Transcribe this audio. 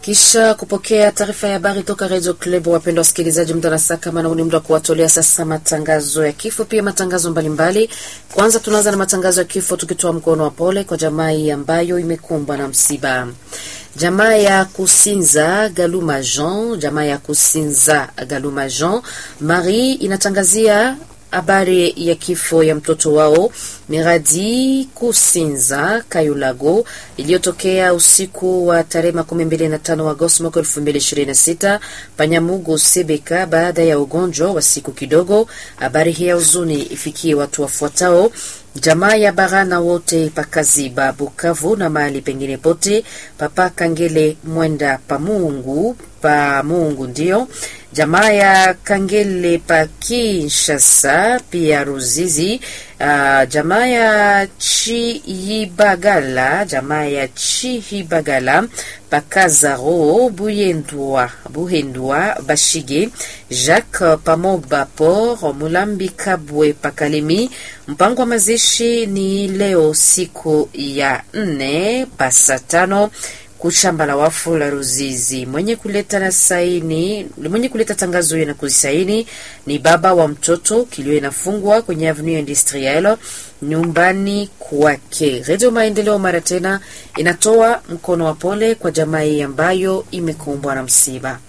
Kisha kupokea taarifa ya habari toka Radio Club, wapendwa wasikilizaji, muda na saa kama na ni muda wa kuwatolea sasa matangazo ya kifo, pia matangazo mbalimbali mbali. Kwanza tunaanza na matangazo ya kifo tukitoa mkono wa pole kwa jamaa ambayo imekumbwa na msiba. Jamaa ya Kusinza Galuma Jean, jamaa ya Kusinza Galuma Jean Marie inatangazia habari ya kifo ya mtoto wao Miradi Kusinza Kayulago iliyotokea usiku wa tarehe makumi mbili na tano Agosti mwaka elfu mbili ishirini na sita Panyamugu Sebeka, baada ya ugonjwa wa siku kidogo. Habari hii ya huzuni ifikie watu wafuatao jamaa ya Barana wote pakaziba Bukavu na mahali pengine pote, papa Kangele Mwenda Pamungu Pamungu ndio jamaa ya Kangele pa Kinshasa, pia Ruzizi, uh, jamaa ya Chihibagala, jamaa ya Chihibagala Pakazaro Buyendwa Buhendwa Bashige Jacques Pamoba Por Mulambi Kabwe Pakalemi. Mpango wa mazishi ni leo siku ya nne pasa tano kushamba la wafu la Ruzizi. Mwenye kuleta na saini, mwenye kuleta tangazo hiyo na kuzisaini ni baba wa mtoto. Kilio inafungwa kwenye Avenue Industrielle nyumbani kwake. Radio Maendeleo mara tena inatoa mkono wa pole kwa jamaa hii ambayo imekumbwa na msiba.